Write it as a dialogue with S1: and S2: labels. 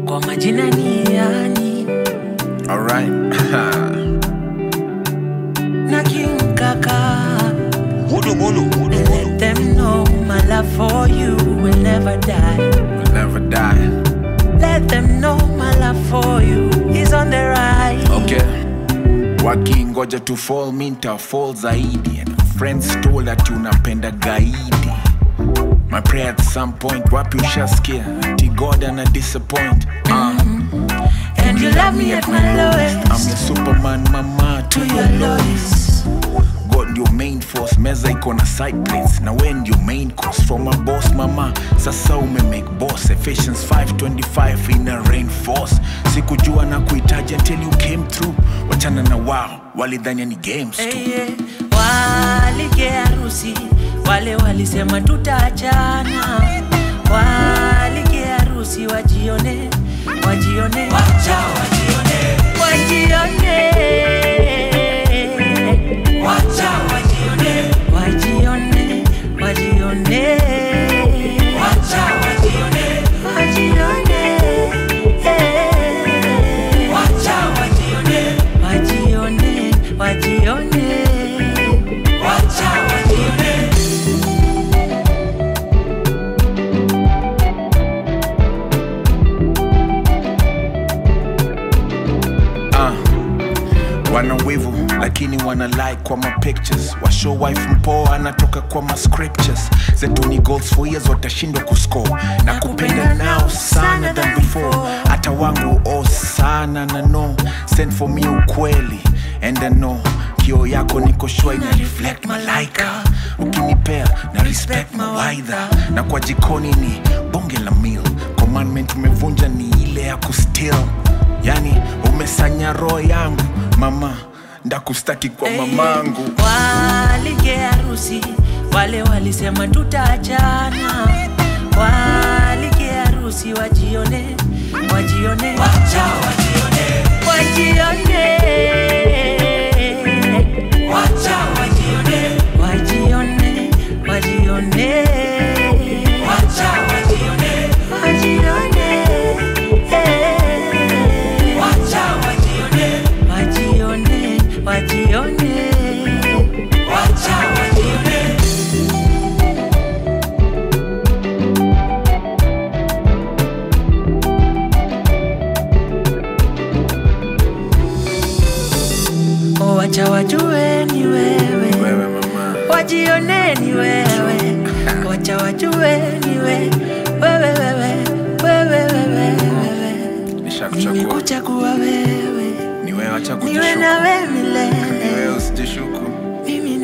S1: kwa majina ni yani
S2: Alright.
S1: na King Kaka.
S3: Molo, molo, molo,
S1: And
S3: molo.
S1: let them know my love for you will never die.
S2: We'll never die.
S1: Let them know my love for you is on the rise.
S2: Okay. Wakingoja to fall minta fall zaidi and friends told that unapenda gaidi my prayer at some point wapi ushasikia ati god ana disappoint uh,
S1: And you love me at my lowest.
S2: I'm your superman mama to
S1: To
S2: your
S1: your
S2: lowest god ndio main force meza iko na side plates na we ndio main course from a boss mama sasa ume make boss Ephesians 525 ina reinforce sikujua na kuhitaji until you came through wachana na wao walidhania ni games tu
S1: Hey, yeah. Walike harusi wale walisema tutaachana, walike harusi wajione, wajione, wacha wajione, wajione, wacha wajione, wajione, wajione, wacha wajione, wajione, eh. wacha wajione, wajione, wajione, wacha wajione.
S2: uh, wana wivu lakini wana like kwa ma pictures washow wife mpoa anatoka kwa ma scriptures zetu ni goals for years watashindwa kuscore na kupenda nao sana than before hata wangu oh sana na no send for me ukweli and I know kio yako niko shua ina reflect malaika ukinipea na respect mawaidha na kwa jikoni ni bonge la meal commandment umevunja ni ile ya kustill yani umesanya roho yangu mama ndakustaki kwa mamangu
S1: Walike harusi wale walisema tutaachana, walike harusi wajione, wajione, wacha wajione, wajione, wacha wajione, wajione, wajione, wacha wajione, wajione, eh. wacha wajione, wajione, wajione, wacha wajione. Oh, wacha wajue ni wewe,
S2: wewe mama
S1: wajione ni wewe, wacha wajue ni wewe, wewe, wewe, wewe, wewe, wewe.
S2: nishakuchagua
S1: Nimekuchagua wewe,
S2: ni wewe acha
S1: niwe
S2: kujishuku
S1: nawe
S2: ni
S1: milele,
S2: wewe usijishuku
S1: mimi